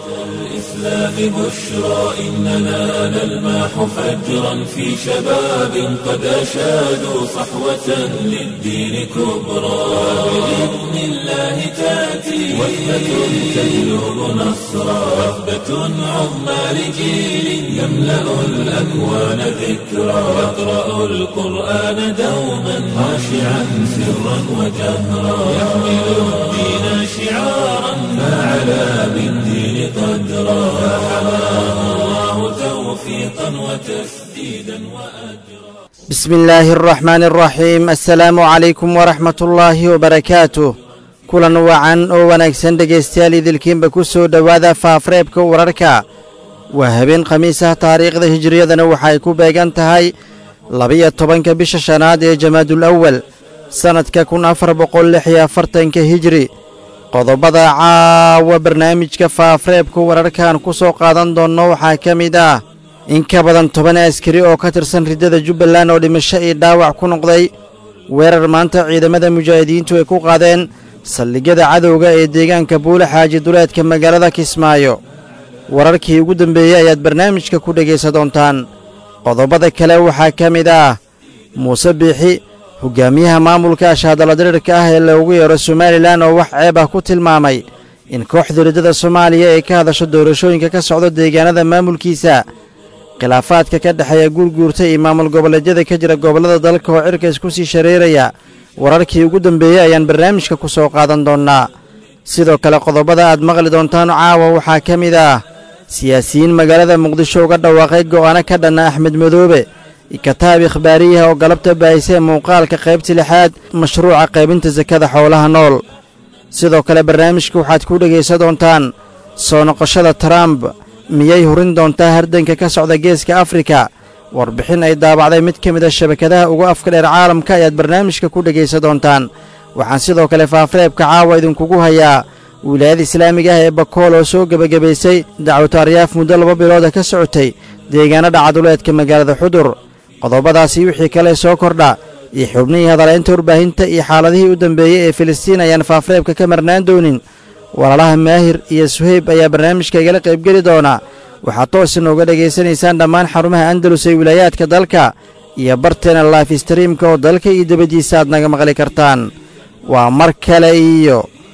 الإسلام بشرى إننا نلمح فجرا في شباب قد أشادوا صحوة للدين كبرى بإذن الله تأتي وثبة تجلب نصرا وثبة عظمى لجيل يملأ الأكوان ذكرا يقرأ القرآن دوما خاشعا سرا وجهرا يحمل الدين شعارا فعلى بالدين قدرا فحماه الله توفيقا وتسديدا وأجرا بسم الله الرحمن الرحيم السلaamu calaykum waraxmat ullaahi wabarakaatuh kulan wacan oo wanaagsan dhegaystayaal idilkiinba ku soo dhowaada faafreebka wararka waa habeen khamiis ah taariikhda hijiriyadana waxa ay ku beegan tahay labiyo tobanka bisha shanaad ee jamaadul awal sannadka kun afar boqol lix iyo afartanka hijri qodobada caawa barnaamijka faafreebka wararkan ku soo qaadan doonno waxaa ka mid ah in ka badan toban askari oo ka tirsan riddada jubbaland oo dhimasho iyo dhaawac ku noqday weerar maanta ciidamada mujaahidiintu ay ku qaadeen saldhigyada cadowga ee deegaanka buule xaaji duleedka magaalada kismaayo wararkii ugu dambeeyey ayaad barnaamijka ku dhegaysan doontaan qodobada kale waxaa ka mid ah muuse biixi hogaamiyaha maamulka ashaadaladirirka ah ee loogu yeero somalilan oo wax ceeb ah ku tilmaamay in kooxda riddada soomaaliya ay ka hadasho doorashooyinka ka socdo deegaanada maamulkiisa khilaafaadka ka dhexeeya guurguurta iyo maamul goboleedyada ka jira gobollada dalka oo cirkays ku sii shareeraya wararkii ugu dambeeyey ayaan barnaamijka ku soo qaadan doonnaa sidoo kale qodobada aad maqli doontaan caawa waxaa ka mid ah siyaasiyiin magaalada muqdisho uga dhawaaqay go'aano ka dhanna axmed madoobe kataab ikhbaariyaha oo galabta baahisa muuqaalka qaybta lixaad mashruuca qaybinta sakada xoolaha nool sidoo kale barnaamijka waxaad ku dhegaysan doontaan soo noqoshada trump miyay hurin doontaa hardanka ka socda geeska afrika warbixin ay daabacday mid ka mid a shabakadaha ugu afka dheer caalamka ayaad barnaamijka ku dhegaysan doontaan waxaan sidoo kale faafreebka caawa idinkugu hayaa wilaayada islaamiga ah ee bakool oo soo gebagabaysay dacwatu aryaaf muddo laba bilooda ka socotay deegaanada caduleedka magaalada xudur qodobadaasi wixii kale soo kordha iyo xubnihii hadalaynta warbaahinta iyo xaaladihii u dambeeyey ee filistiin ayaan faafreebka ka marnaan doonin walaalaha maahir iyo suheyb ayaa barnaamijka igala qaybgeli doona waxaad toos inooga dhegaysanaysaan dhammaan xarumaha andalus ee wilaayaadka dalka iyo barteena laif streamka oo dalka iyo debaddiisa aad naga maqli kartaan waa mar kale iyo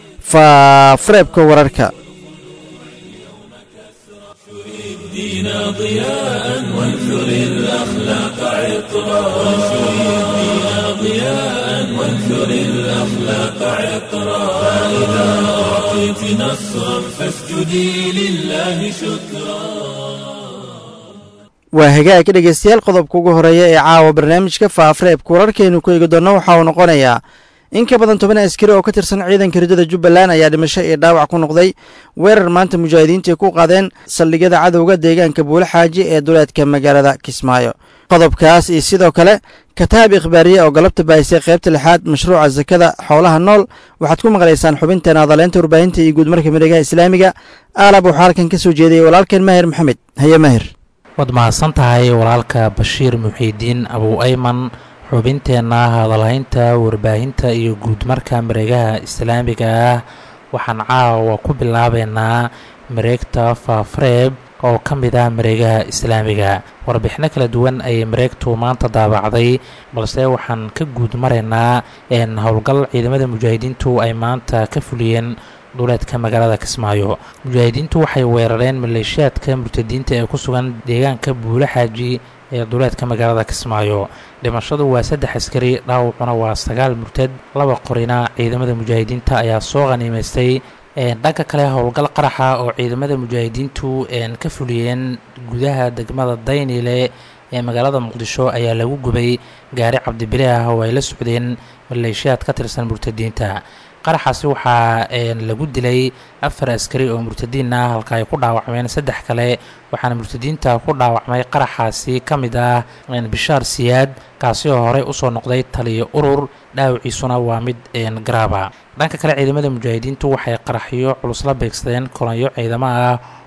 faafreebka wararka الدين ضياء وانثر الأخلاق عطرا وانثر الدين ضياء وانثر الأخلاق عطرا فإذا أعطيت نصرا فاسجدي لله شكرا waa hagaag dhegaystayaal qodobka ugu horeeya ee caawa barnaamijka faafreebka wararkaynu ku eegi doonno waxa uu noqonayaa in ka badan toban askari oo ka tirsan ciidanka riddada jubbaland ayaa dhimasho iyo dhaawac ku noqday weerar maanta mujaahidiintu ay ku qaadeen saldhigyada cadowga deegaanka buule xaaji ee duleedka magaalada kismaayo qodobkaas iyo sidoo kale kataab ikhbaariye oo galabta baahisay qaybta lixaad mashruuca sakada xoolaha nool waxaad ku maqlaysaan xubinteena hadaleynta warbaahinta iyo guudmarka miregaha islaamiga aalab waxaa halkan ka soo jeedayay walaalkeen maahir maxamed haye maahir waad mahadsan tahay walaalka bashiir muxiidiin abuu ayman xubinteenna hadalhaynta warbaahinta iyo guudmarka mareegaha islaamiga ah waxaan caawa ku bilaabeynaa mareegta faafreeb oo ka mid ah mareegaha islaamiga warbixino kala duwan ayay mareegtu maanta daabacday balse waxaan ka guud maraynaa howlgal ciidamada mujaahidiintu ay maanta ka fuliyeen duleedka magaalada kismaayo mujaahidiintu waxay weerareen maleeshiyaadka murtadiinta ee ku sugan deegaanka buule xaaji ee duleedka magaalada kismaayo dhimashadu waa saddex askari dhaawacuna waa sagaal murtad laba qorina ciidamada mujaahidiinta ayaa soo qhaniimaystay dhanka kale howlgal qaraxa oo ciidamada mujaahidiintu ka fuliyeen gudaha degmada daynile ee magaalada muqdisho ayaa lagu gubay gaari cabdibile ah oo ay la socdeen maleeshiyaad ka tirsan murtadiinta qaraxaasi waxaa lagu dilay afar askari oo murtadiin ah halka ay ku dhaawacmeen saddex kale waxaana murtadiinta ku dhaawacmay qaraxaasi ka mid ah bishaar siyaad kaasi oo horey usoo noqday taliyo urur dhaawiciisuna waa mid garaaba dhanka kale ciidamada mujaahidiintu waxay qaraxyo culus la beegsadeen kolonyo ciidamo ah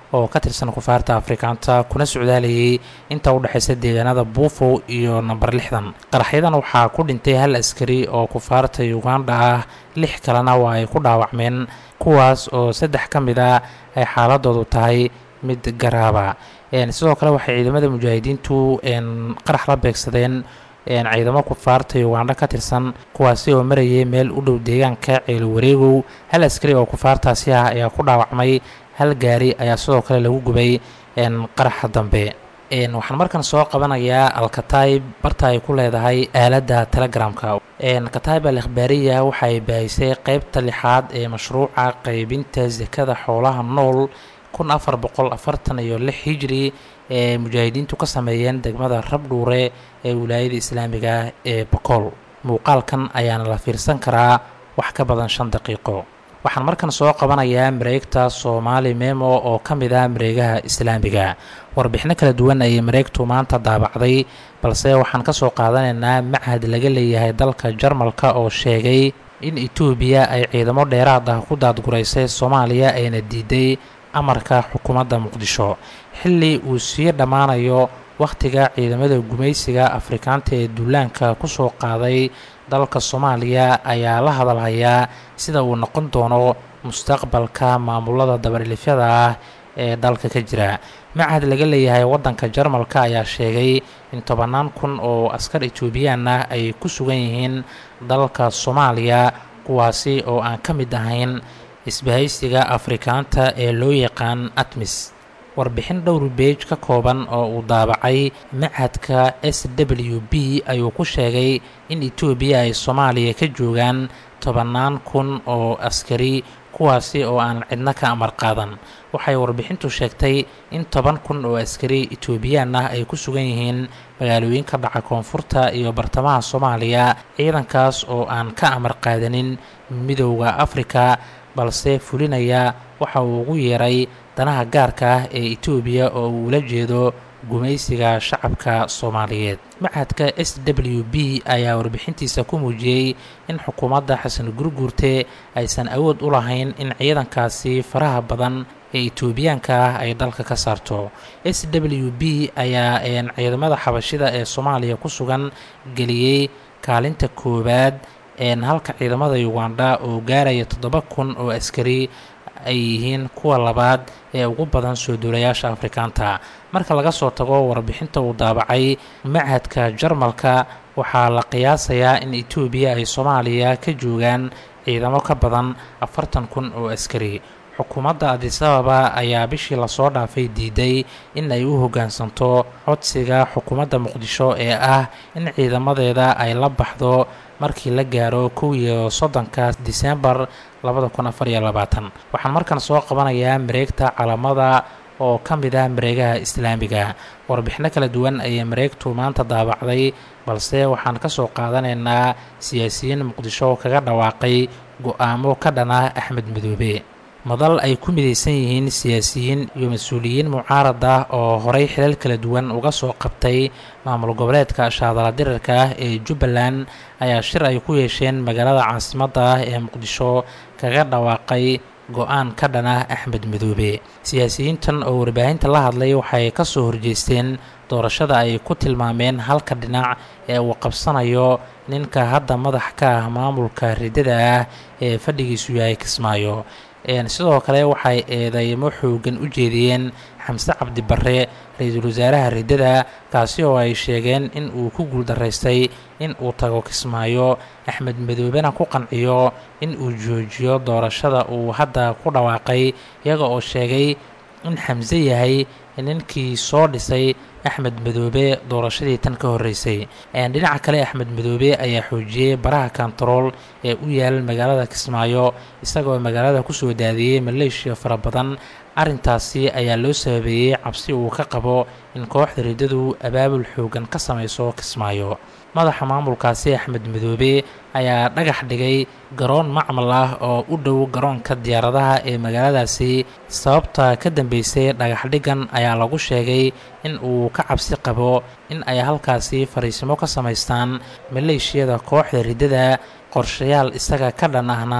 oo ka tirsan kufaarta afrikaanta kuna socdaalayay inta u dhexaysa deegaanada buufo iyo namber lixdan qaraxyadan waxaa ku dhintay hal askari oo kufaarta uganda ah lix kalena waa ay ku dhaawacmeen kuwaas oo saddex ka mid a ay xaaladoodu tahay mid garaaba sidoo kale waxay ciidamada mujaahidiintu qarax la beegsadeen ciidamo kufaarta ugandha ka tirsan kuwaasi oo marayay meel u dhow deegaanka ceelo wareegow hal askari oo kufaartaasi ah ayaa ku dhaawacmay hal gaari ayaa sidoo kale lagu gubay qaraxa dambe waxaan markan soo qabanayaa alkataib barta ay ku leedahay aaladda telegramka kataib al ikhbaariya waxaay baahisay qeybta lixaad ee mashruuca qeybinta sakada xoolaha nool kun afar boqol afartan iyo lix hijri ee mujaahidiintu ka sameeyeen degmada rabdhuure ee wilaayada islaamiga ee bokool muuqaalkan ayaana la fiirsan karaa wax ka badan shan daqiiqo waxaan markan soo qabanayaa mareegta soomaali memo oo ka mid ah mareegaha islaamiga warbixino kala duwan ayay mareegtu maanta daabacday balse waxaan ka soo qaadanaynaa machad laga leeyahay dalka jarmalka oo sheegay in etoobiya ay ciidamo dheeraad ah ku daadguraysay soomaaliya ayna diiday amarka xukuumadda muqdisho xilli uu sii dhammaanayo wakhtiga ciidamada gumaysiga afrikaanta ee duulaanka ku soo qaaday dalka soomaaliya ayaa la hadalhayaa sida uu noqon doono mustaqbalka maamulada dabadhilifyada ah ee dalka ka jira machad laga leeyahay waddanka jarmalka ayaa sheegay in tobannaan kun oo askar etoobiyaan ah ay ku sugan yihiin dalka soomaaliya kuwaasi oo aan ka mid ahayn isbahaysiga afrikaanta ee loo yaqaan atmis warbixin dhowr beej ka kooban oo uu daabacay machadka s w b ayuu ku sheegay in etoobiya ay soomaaliya ka joogaan tobannaan kun oo askari kuwaasi oo aan cidno ka amar qaadan waxay warbixintu sheegtay in toban kun oo askari etoobiyaan ah ay ku sugan yihiin magaalooyinka dhaca koonfurta iyo bartamaha soomaaliya ciidankaas oo aan ka amar qaadanin midowda afrika balse fulinaya waxa uu ugu yeeray danaha gaarka ah ee etoobiya oo uu ula jeedo gumaysiga shacabka soomaaliyeed machadka s w b ayaa warbixintiisa ku muujiyey in xukuumadda xasan gurguurte aysan awood u lahayn in ciidankaasi faraha badan ee etoobiyaanka ah ay dalka ka saarto s w b ayaa ciidamada xabashida ee soomaaliya ku sugan geliyey kaalinta koowaad halka ciidamada uganda oo gaaraya toddoba kun oo askari ay yihiin kuwa labaad ee ugu badan soo duulayaasha afrikaanta marka laga soo tago warbixinta uu daabacay machadka jarmalka waxaa la qiyaasayaa in etoobiya ay soomaaliya ka joogaan ciidamo ka badan afartan kun oo askari xukuumadda adisababa ayaa bishii lasoo dhaafay diiday in ay u hoggaansanto codsiga xukuumadda muqdisho ee ah in ciidamadeeda ay la baxdo markii la gaaro kow iyo soddonka disembar labada kun afar iyo labaatan waxaan markan soo qabanayaa mareegta calamada oo ka mid ah mareegaha islaamiga warbixino kala duwan ayay mareegtu maanta daabacday balse waxaan ka soo qaadanaynaa siyaasiyiin muqdisho kaga dhawaaqay go-aamo ka dhan ah axmed madoobe madal ay ku midaysan yihiin siyaasiyiin iyo mas-uuliyiin mucaarad ah oo horey xilal kala duwan uga soo qabtay maamul goboleedka shaadala dirarka ah ee jubbaland ayaa shir ay ku yeesheen magaalada caasimadda ah ee muqdisho kaga dhawaaqay go-aan ka dhan ah axmed madoobe siyaasiyiintan oo warbaahinta la hadlay waxay ka soo horjeesteen doorashada ay ku tilmaameen halka dhinac ee uu qabsanayo ninka hadda madax ka ah maamulka riddada ah ee fadhigiisu yahay kismaayo sidoo kale waxay eedeymo xoogan u jeediyeen xamse cabdi barre ra-iisul wasaaraha riddada kaasi oo ay sheegeen in uu ku guuldaraystay in uu tago kismaayo axmed madoobena ku qanciyo in uu joojiyo doorashada uu hadda ku dhawaaqay iyaga oo sheegay in xamse yahay ninkii soo dhisay axmed madoobe doorashadii tan ka horreysay dhinaca kale axmed madoobe ayaa xoojiyey baraha kontarool ee u yaal magaalada kismaayo isagoo magaalada kusoo daadiyey maleeshiya fara badan arrintaasi ayaa loo sababeeyey cabsi uu ka qabo in kooxda riddadu abaabul xoogan ka samayso kismaayo madaxa maamulkaasi axmed madoobe ayaa dhagax dhigay garoon macmal ah oo u dhow garoonka diyaaradaha ee magaaladaasi sababta ka dambeysay dhagaxdhigan ayaa lagu sheegay in uu ka cabsi qabo in ay halkaasi fariisimo ka samaystaan maleeshiyada kooxda riddada qorshayaal isaga ka dhan ahna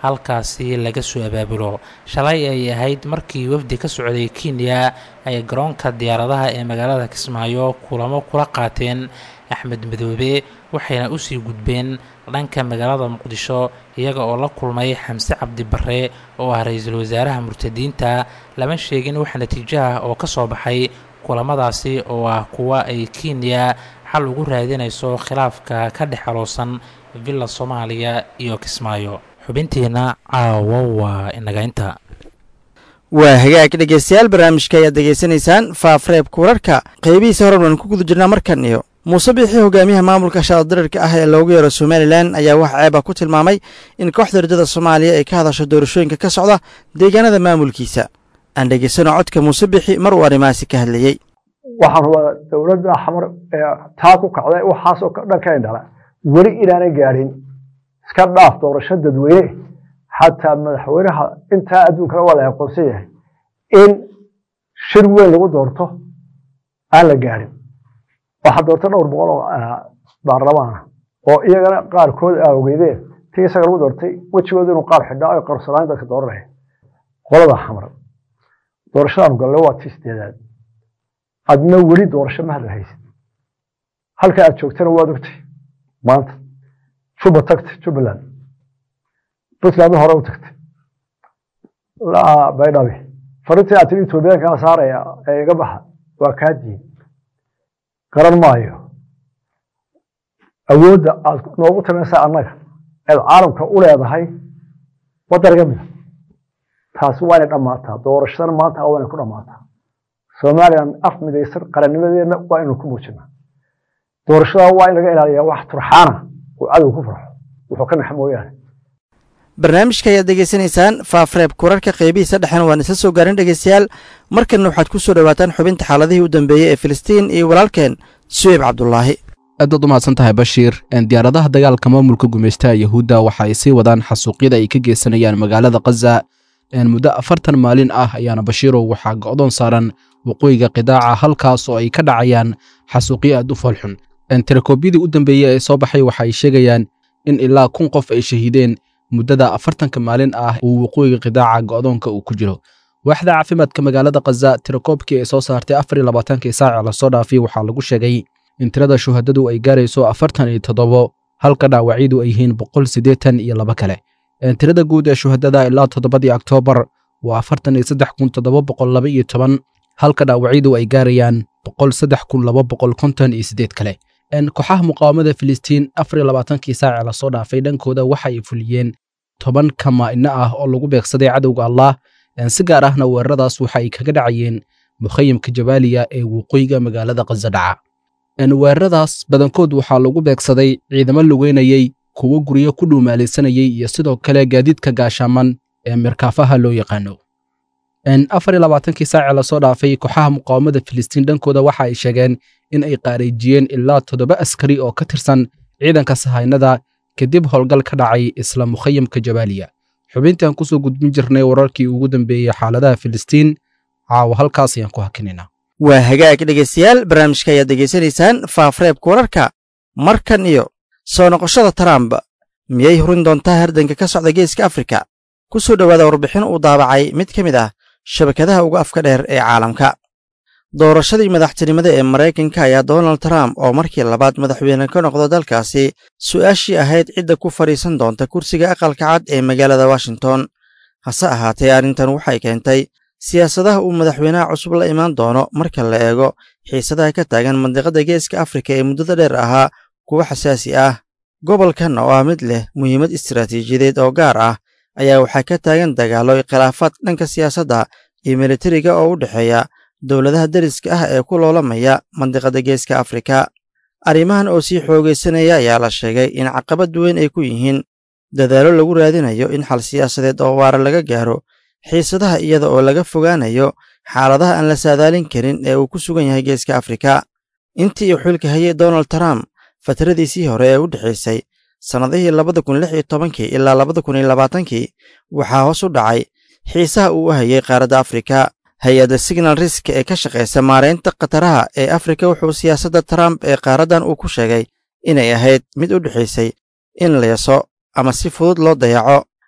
halkaasi laga soo abaabulo shalay ay ahayd markii wafdi ka socday kenya ay garoonka diyaaradaha ee magaalada kismaayo kulamo kula qaateen axmed madoobe waxayna usii gudbeen dhanka magaalada muqdisho iyaga oo la kulmay xamse cabdi barre oo ah ra-iisul wasaaraha murtadiinta lama sheegin wax natiijo ah oo ka soo baxay kulamadaasi oo ah kuwa ay kenya xal ugu raadinayso khilaafka ka dhex aloosan villa soomaaliya iyo kismaayo xubintiina caawo waa inagaynta waa hagaag dhegeystayaal barnaamijka ayaad degeysanaysaan faafreebka wararka qeybihiisa horan waan ku guda jirnaa markan iyo muuse biixii hogaamiyaha maamulka shaadadirirka ah ee loogu yeero somalilan ayaa wax ceeba ku tilmaamay in kooxda rajada soomaaliya ay ka hadasho doorashooyinka ka socda deegaanada maamulkiisa aan dhegeysano codka muuse biixi mar uu arrimahaasi ka hadlayey waxaan rabaa dowladda xamar ee taa ku kacday waxaasoo dhan ka indhala weli inaanay gaadhin iska dhaaf doorasho dadweyne xataa madaxweynaha intaa adduunkana waa la aqoonsan yahay in shir weyn lagu doorto aan la gaadhin waxaa doorta dhowr boqol oo baarlamaana oo iyagana qaarkood aa ogeydeen ti isaga lagu doortay wejigooda inuu qaar xidhaa ay qarsanaan dadka dooranaya qolada xamar doorashadaanu galle waa tii sideedaad adna weli doorasho ma hadla haysid halka aad joogtana waad ogtay maanta juba tagtay jubbaland puntland hore u tagtay baydhabi farintii aad tiri etoobiyaankaa saaraya ee iga baxa waa kaa diin garan maayo awoodda aad noogu tamaysaa annaga eed caalamka u leedahay wadaniga mida taasi waa inay dhammaataa doorashadana maanta waa inay ku dhammaataa somalilan af midaysan qarannimadeenna waa inaynu ku muujinaa doorashada waa in laga ilaaliyaa wax turxaana oo cadow ku farxo wuxuu ka naxa mooyaane barnaamijka ayaad degeysanaysaan faafreebka wararka qeybihiisa dhexena waan isla soo gaarin dhegeystayaal markanna waxaad ku soo dhowaataan xubinta xaaladihii u dambeeyey ee filistiin iyo walaalkeen suweyb cabdulaahi aad baad u mahadsan tahay bashiir diyaaradaha dagaalka maamulka gumaystaha yahuudda waxa ay sii wadaan xasuuqyada ay ka geysanayaan magaalada khaza muddo afartan maalin ah ayaana bashiirow waxaa go'doon saaran waqooyiga qidaaca halkaas oo ay ka dhacayaan xasuuqyo aad u foolxun tirakoobyadii u dambeeyey ee soo baxay waxa ay sheegayaan in ilaa kun qof ay shahiideen muddada afartanka maalin ah uu waqooyiga qidaaca go'doonka uu ku jiro waaxda caafimaadka magaalada khaza tirakoobkii ay soo saartay afar iyo labaatankii saac lasoo dhaafay waxaa lagu sheegay in tirada shuhadadu ay gaarayso afartan iyo toddobo halka dhaawacyadu ay yihiin boqol siddeetan iyo laba kale tirada guud ee shuhadada ilaa toddobadii oktoobar waa afartan iyo saddex kun toddoba boqol laba iyo toban halka dhaawacyadu ay gaarayaan boqol saddex kun laba boqol konton iyo siddeed kale kooxaha muqaawamada filistiin afar iyo labaatankii saac lasoo dhaafay dhankooda waxa ay fuliyeen toban kamaa'ino ah oo lagu beegsaday cadowga allah si gaar ahna weeraradaas waxa ay kaga dhacayeen mukhayimka jabaaliya ee waqooyiga magaalada khaza dhaca weeraradaas badankood waxaa lagu beegsaday ciidamo lugeynayey kuwo guryo ku dhuumaalaysanayey iyo sidoo kale gaadiidka gaashaaman ee mirkaafaha loo yaqaano afar iyo labaatankii saaci lasoo dhaafay kooxaha muqaawamada filistiin dhankooda waxa ay sheegeen in ay qaarayjiyeen ilaa toddoba askari oo ka tirsan ciidanka sahaynada kadib howlgal ka dhacay isla mukhayamka jabaaliya xubintaan kusoo gudbin jirnay wararkii ugu dambeeyey xaaladaha filistiin caawa halkaas ayaan ku hakinaynaa waa hagaag dhegeystayaal barnaamijka ayaad degeysanaysaan faafreebka wararka markan iyo soo noqoshada trump miyay hurin doontaa hardanka ka socda geeska afrika ku soo dhowaada warbixin uu daabacay mid ka mid ah shabakadaha ugu afka dheer ee caalamka doorashadii madaxtinimada ee maraykanka ayaa donald trump oo markii labaad madaxweyne ka noqdo dalkaasi su'aashii ahayd cidda ku fadhiisan doonta kursiga aqalka cad ee magaalada washington hase ahaatee arrintan waxay keentay siyaasadaha uu madaxweynaha cusub la imaan doono marka la eego xiisadaha ka taagan mandiqadda geeska afrika ee muddada dheer ahaa kuwa xasaasi ah gobolkan oo ah mid leh muhiimad istaraatiijiyadeed oo gaar ah ayaa waxaa ka taagan dagaallo khilaafaad dhanka siyaasadda iyo militariga oo u dhexeeya dowladaha deriska ah ee ku loolamaya mandiqadda geeska afrika arrimahan oo sii xoogaysanaya ayaa la sheegay in caqabad weyn ay ku yihiin dadaallo lagu raadinayo in xal siyaasadeed oo waara laga gaaro xiisadaha iyada oo laga fogaanayo xaaladaha aan la saadaalin karin ee uu ku sugan yahay geeska afrika intii uu xilka hayay donald trump fatradiisii hore ee u dhexaysay sannadihii labada kun lix iyo tobankii ilaa labada kun iyo labaatankii waxaa hoos u dhacay xiisaha uu u hayay qaaradda afrika hay-adda signal risk ee ka shaqaysa maaraynta khataraha ee afrika wuxuu siyaasadda trump ee qaaraddan uu ku sheegay inay ahayd mid u dhexaysay in leeso ama si fudud loo dayaco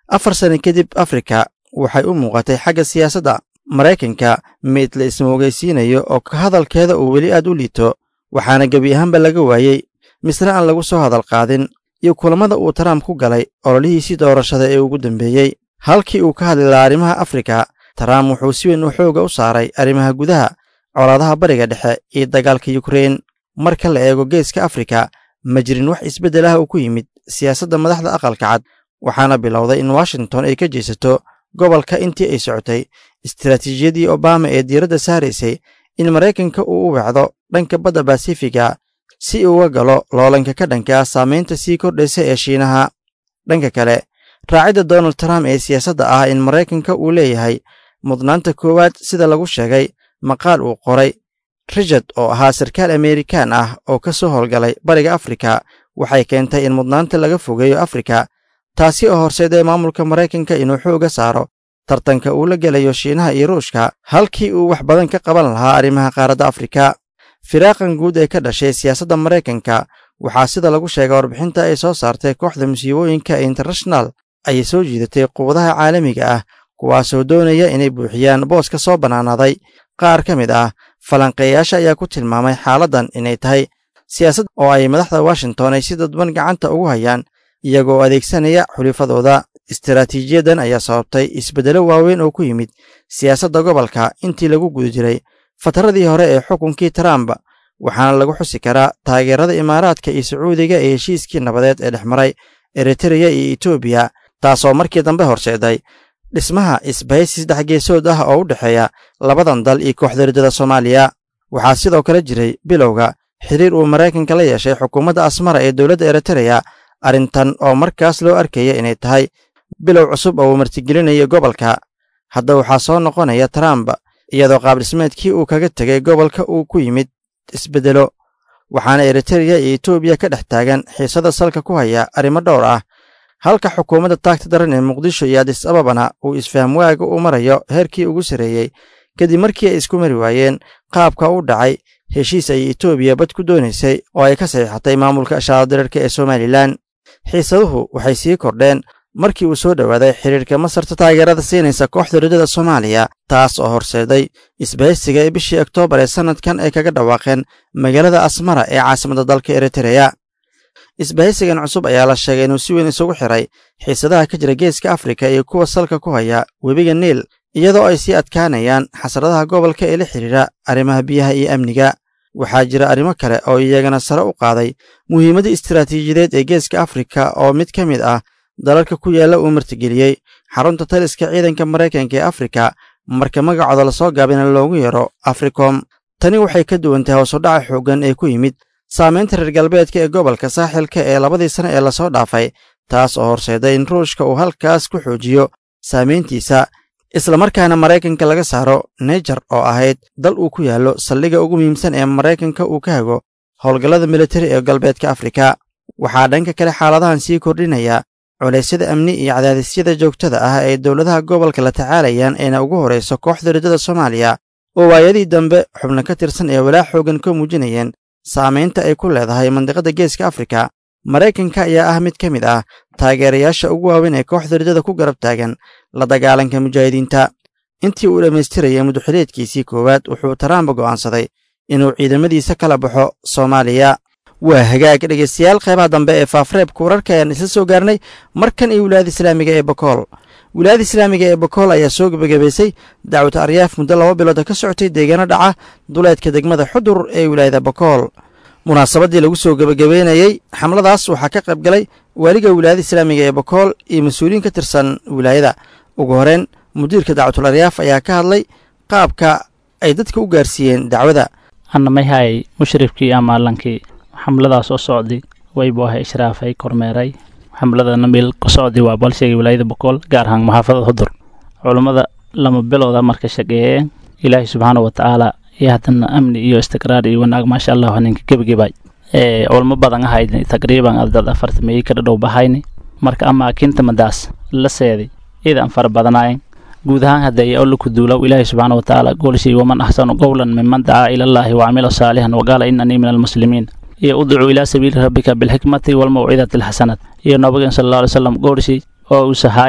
afar sano kadib afrika waxay u muuqatay xagga siyaasadda maraykanka mid la ismoogaysiinayo oo ka hadalkeeda uu weli aad u liito waxaana gebi ahaanba laga waayey misna aan lagu soo hadal qaadin iyo kulammada uu trump ku galay ololihiisii doorashada ee ugu dambeeyey halkii uu ka hadli lahaa arrimaha afrika trump wuxuu si weyn u xooga u saaray arrimaha gudaha colaadaha bariga dhexe iyo dagaalka yukrein marka la eego geeska afrika ma jirin wax isbeddel ah uu ku yimid siyaasadda madaxda aqalka cad waxaana bilowday in washington ay ka jeesato gobolka intii ay socotay istaraatiijiyadii obama ee diiradda saaraysay in maraykanka uu u wacdo dhanka badda basifiga si uga galo loolanka ka dhanka ah saamaynta sii kordhaysa ee shiinaha dhanka kale raacidda donald trump ee siyaasadda ah in maraykanka uu leeyahay mudnaanta koowaad sida lagu sheegay maqaal uu qoray richard oo ahaa sarkaal amerikaan ah oo ka soo howlgalay bariga afrika waxay keentay in mudnaanta laga fogeeyo afrika taasi oo horseeday maamulka maraykanka inuu xooga saaro tartanka uu la gelayo shiinaha iyo ruushka halkii uu wax badan ka qaban lahaa arrimaha qaaradda afrika firaaqan guud ee ka dhashay siyaasadda maraykanka waxaa sida lagu sheegay warbixinta ay soo saartay kooxda musiibooyinka ee internashonal ayay soo jiidatay quwadaha caalamiga ah kuwaasoo doonaya inay buuxiyaan boos ka soo bannaanaaday qaar ka mid ah falanqeeyaasha ayaa ku tilmaamay xaaladdan inay tahay siyaasad oo ay madaxda washington ay si dadban gacanta ugu hayaan iyagoo adeegsanaya xulifadooda istaraatiijiyaddan ayaa sababtay isbeddelo waaweyn oo ku yimid siyaasadda gobolka intii lagu guda jiray fataradii hore ee xukunkii trump waxaana lagu xusi karaa taageerada imaaraadka iyo sacuudiga ee heshiiskii nabadeed ee dhex maray eritreya iyo etoobiya taasoo markii dambe horseeday dhismaha isbahaysi saddex geesood ah oo u dhexeeya labadan dal iyo kooxda riddada soomaaliya waxaa sidoo kale jiray bilowga xiriir uu maraykanka la yeeshay xukuumadda asmara ee dowladda eritreya arrintan oo markaas loo arkaya inay tahay bilow cusub oo uu martigelinayo gobolka hadda waxaa soo noqonaya trump iyadoo qaabdhismeedkii uu kaga tegay gobolka uu ku yimid isbeddelo waxaana eritreya iyo etoobiya ka dhex taagan xiisada salka ku haya arrimo dhowr ah halka xukuumadda taagta daran ee muqdisho iyo adis ababana uu isfaham waaga u marayo heerkii ugu sarreeyey kadib markii ay isku mari waayeen qaabka u dhacay heshiis ay etoobiya bad ku doonaysay oo ay ka saxiixatay maamulka shaaladirarka ee somalilan xiisaduhu waxay sii kordheen markii uu soo dhowaaday xiriirka masarta taageerada siinaysa kooxda riddada soomaaliya taas oo horseeday isbahaysiga ee bishii oktoobar ee sannadkan ay kaga dhawaaqeen magaalada asmara ee caasimadda dalka eritreya isbahaysigan cusub ayaa la sheegay inuu si weyn isugu xiray xiisadaha ka jira geeska afrika iyo kuwa salka ku haya webiga niil iyadoo ay sii adkaanayaan xasradaha gobolka ee la xidhiidha arrimaha biyaha iyo amniga waxaa jira arrimo kale oo iyagana sare u qaaday muhiimadda istaraatiijiyadeed ee geeska afrika oo mid ka mid ah dalalka ku yaalla uu martigeliyey xarunta taliska ciidanka maraykanka ee afrika marka magacooda lasoo gaabina loogu yeero africom tani waxay ka duwan tahay hoosudhaca xooggan ee ku yimid saamaynta reer galbeedka ee gobolka saaxilka ee labadii sane ee lasoo dhaafay taas oo horseeday in ruushka uu halkaas ku xoojiyo saamayntiisa islamarkaana maraykanka laga saaro nejar oo ahayd dal uu ku yaallo saldhigga ugu muhiimsan ee maraykanka uu ka hago howlgallada militari ee galbeedka afrika waxaa dhanka kale xaaladahan sii kordhinaya culaysyada amni iyo cadaadisyada joogtada ah ee dowladaha gobolka la tacaalayaan eena ugu horrayso kooxda riddada soomaaliya oo waayadii dambe xubno ka tirsan ee walaa xoogan ka muujinayeen saamaynta ay ku leedahay mandiqadda geeska afrika maraykanka ayaa ah mid ka mid ah taageerayaasha ugu waaweyn ee kooxda riddada ku garab taagan la dagaalanka mujaahidiinta intii uu dhammaystirayay muduxileedkiisii koowaad wuxuu trump go'aansaday inuu ciidamadiisa kala baxo soomaaliya waa hagaag dhegaystayaal qaybaha dambe ee faafreebka wararka ayaan isla soo gaarnay markan iyo wilaayada islaamiga ee bakool wilaayada islaamiga ee bakool ayaa soo gebagabaysay dacwad aryaaf muddo laba bilood ka socotay deegaano dhaca duleedka degmada xudur ee wilaayada bakool munaasabaddii lagu soo gebagabeynayey xamladaas waxaa ka qayb galay waaliga wilaayada islaamiga ee bakool iyo mas-uuliyiin ka tirsan wilaayada ugu horeyn mudiirka dacwatul aryaaf ayaa ka hadlay qaabka ay dadka u gaarsiiyeen dacwada annamayahay mushrifkii amaalankii xamladaas oo socday waybu ahay ishraafay kormeeray xamladana meel ku socday waa balsheegay wilaayada bokool gaar ahaan maxaafadada hudur culummada lama bilowda marka shaqeeyeen ilaahay subxaana wa tacaala iyo haddana amni iyo istiqraar iyo wanaag maasha allah ninka gebagabay culmo badan ahayd taqriiban dad afartameeyey ka dhadhow bahayni marka amaakinta madaas la seeday iidan fara badanaayeen guud ahaan hadday awlaku duulow ilaahay subxaana wa tacaala goolshay waman axsanu qowlan miman dacaa ila allahi wacamila saalixan waqaala inanii min almuslimiin iyo udcuu ilaa sabiili rabbika bilxikmati walmawcidati alxasanat iyo nabigeen sala alla alay slam goorshi oo uu sahaay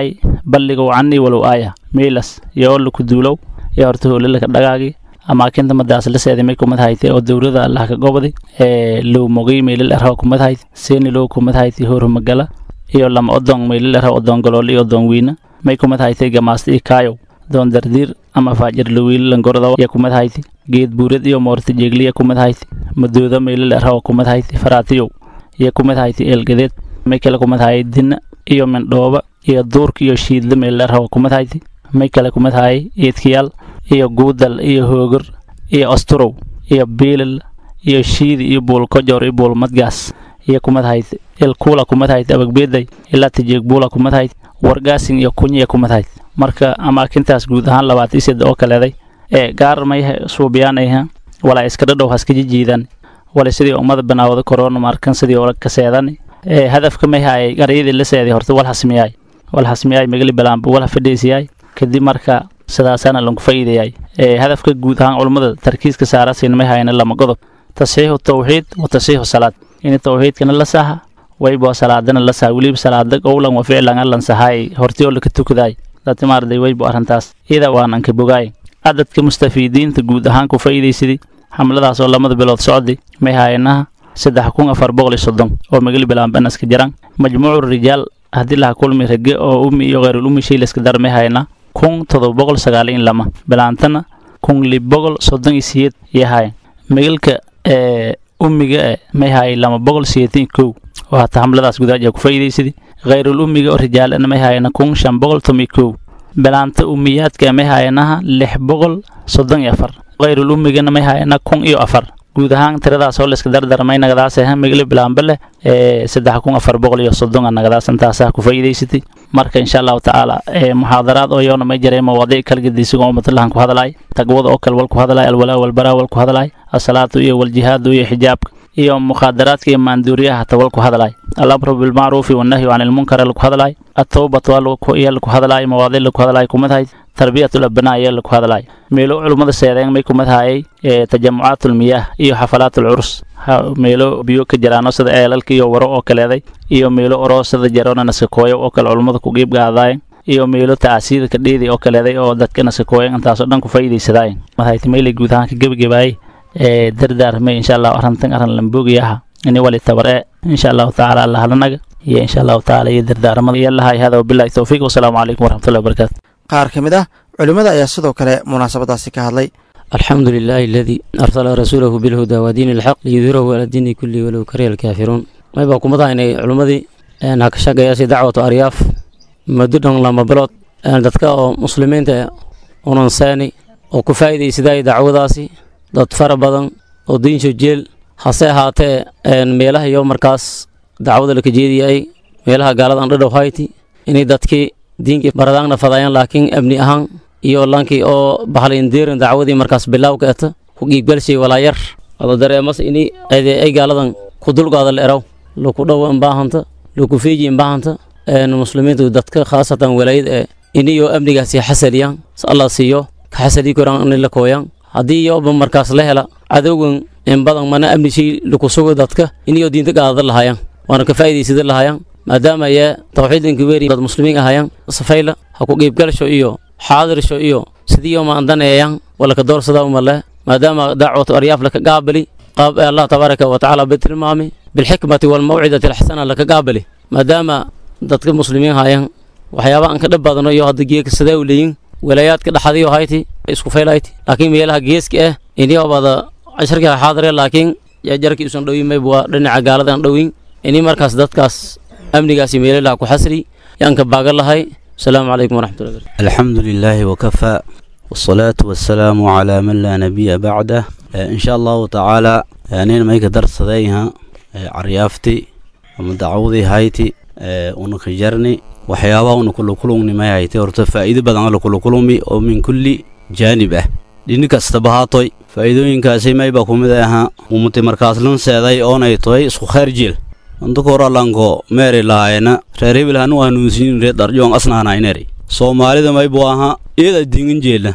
balligow canii walow aaya meelas iyo laku duulow iyo horta hoolilaka dhagaagi amaakinta madaas la seeday may kumad haytay oo dowlada allah ka gobday ee low mogay meelil erha kumad hayt seeni low kumad haytay hormagala iyo lama odong meelil erha odong galool iyo odong wiina may kumad haytay gamaasta iyo kaayow doon dardiir ama faajir lawiil langorda ya kumad hayti geed buurad iyo moorta jeegliya kumad hayti madooda meelil erha kumad hayti faraatiyow iyo kumad hayti eelgadeed may kale kumad hayay dinna iyo mindhooba iyo duurka iyo shiidla meelil erha kumad hayti may kale kumad hayay eedkiyaal iyo guudal iyo hoogor iyo asturow iyo biilal iyo shiidi iyo buulkojor iyo buulmadgaas iyo kumad hayti ilkuula kumad hayti abagbeeday ilaa tijeeg buula kumad hayti wargaasin iyo kunya kumad hayti marka amaakintaas guud ahaan labaatan ised oo kaleeday ee gaar may suubiyaanayha walaa iska dhadhow haska jijiidan wala sidii ummada banaawada korona markan sidii ola kaseedan ee hadafka may haayay garyadii la seeday horta wal hasmiyaay wal hasmiyaay magali balaanba wal hafadhiisiyaay kadib marka sidaasaana lagu faa'iidayay ee hadafka guud ahaan culummada tarkiiska saarasiin may haayana lama godob tasxiixu tawxiid wa tasxiixu salaad in tawxiidkana la saha waybo salaadana la saha weliba salaada qowlan wa ficlan allan sahaay hortiyoo laka tukadaay datimaarday waybo arrintaas iyada waanan ka bogaay cadadka mustafiidiinta guud ahaan ku faa'iidaysaday xamladaas oo lamada bilood socday may haayanaha saddex kun afar boqol iyo soddon oo magali bilaanbanaska jiraan majmuucu rijaal haddii laha kulmi rage oo ummi iyo khayrul ummi shay layska dar may haayana kun todoba boqol sagaal iyo lama bilaantana kun lib boqol soddon iyo siyeed iyo haayan magalka ee ummiga e may haayay lama boqol siyeetan iyo kow oo hata xamladaas gudaaja ku faa'iidaysaday khayrul ummiga oo rijaalana may haayana kun shan boqol toban iyo kow bilaanta ummiyaadka may haayanaha lix boqol soddon iyo afar khayrul ummigana may haayana kun iyo afar guud ahaan tiradaas oo layska dardarmay nagadaas aha magala bilaanba leh ee saddex kun afar boqol iyo soddon a nagadaas intaasaa ku faa'iidaysatay marka insha allahu tacaala ee muxaadaraad oo yoona may jiray mawaadiic kala gedisigoo ummadallahan ku hadlaay taqwada oo kale wal ku hadlaay alwalaa walbaraa wal ku hadlaay asalaatu iyo waljihaadu iyo xijaabka iyo mukhaadaraadka iyo maanduuriyaha hata wal ku hadlaay alamru bilmacruufi wannahyu can ilmunkar laku hadlaay atowbatu iyo laku hadlaay mawaadiic laku hadlaay kumad hayd tarbiyatul abnaa iyo laku hadlaay meelo culummada seedeen may kumad haayay ee tajamucaatul miyaah iyo xafalaatul curus meelo biyo ka jiraano sida eelalka iyo waro oo kaleeday iyo meelo oroo sida jaroona naskakooyo oo kale culummada ku qiib gaadaayen iyo meelo taasiida ka dheedi oo kaleeday oo dadka naskakooyen intaasoo dhan ku faa'iidaysadaayen madhayti meylay guud ahaan ka gebagabaayay ee dardaarmay insha allahu arrintan arrin lamboogiyaha ini wali tabaree insha allahu tacaala allahalanaga iyo insha allahu tacaala iyo dardaarmada iyo lahay hada wabillahi towfiiq wasalaamu calaykum waraxmatullahi wabarakaatu qaar ka mid ah culimmada ayaa sidoo kale munaasabadaasi ka hadlay الحمد لله الذي أرسل رسوله بالهدى ودين الحق ليظهره على الدين كله ولو كره الكافرون ما يبقى كمدا إن علمدي أن هكشجع ياسي دعوة أرياف مددهم لما بلط أن دتك مسلمين تا وننساني وكفاية سداي دعوة داسي dad fara badan oo diinsho jeel hase ahaatee meelaha iyo markaas dacwada laka jeediyay meelaha gaaladan dhadhow hayti inay dadkii diinkii baradaangna fadayaan laakiin amni ahaan iyo lankii oo bahlindeerin dacwadii markaas bilawka eta ku giigbalshay walaayar ada dareemas ini ay gaaladan ku dulgaada la eraw laku dhow imbaahanta laku feeji imbaahanta muslimiintu dadka khaasatan walaayad ee iniyoo amnigaasi xasaliyaan allah siiyo ka xasali koraan inay la kooyaan haddii yoba markaas la hela cadowgan in badan mana amni shay laku sugo dadka iniyoo diinta gaadada lahayaan waana ka faa'iidaysada lahayaan maadaama ayee tawxiidinka weeri dad muslimiin ahayaan safayla ha ku qiibgalasho iyo xaadirsho iyo sidiiyo maandaneeyaan walaka doorsada umale maadaama dacwatu aryaaf laka qaabali qaab ee allah tabaaraka wa tacaala bitilmaami bilxikmati walmawcidati alxasana laka qaabali maadaama dadka muslimiin hayaan waxyaaba aan ka dhab badano iyo hadda geeka sadaa u leeyin walaayaadka dhaxadiyo hayti isku faylayti laakiin meelaha geeska ah inii obada casharka xaadire laakiin jarjarkii usan dhowin mayb waa dhinaca gaaladan dhowin inii markaas dadkaas amnigaasi meelalaha ku xasri yaan ka baagan lahay asalaamu calaykum waraxmatullahi barakatu الحمد لله وكفى والصلاة والسلام على من لا نبي بعده آه، إن شاء الله تعالى يعني ما يقدر صديها عريافتي ومدعوذي هايتي آه، ونكجرني waxyaabaha una kula kulungnimay haytay horta faa'iido badan la kula kulmi oo min kulli jaanib ah dhini kastaba haatoy faa'iidooyinkaasi mayba kumid ahaa umuti markaas lan seeday oonay toy isku khayr jeel inta kora lanko meeri lahaayena reer hebel hanu hanuunsiin reer darjoon asnaanayneri soomaalida maybu ahaa iyada diingin jeelna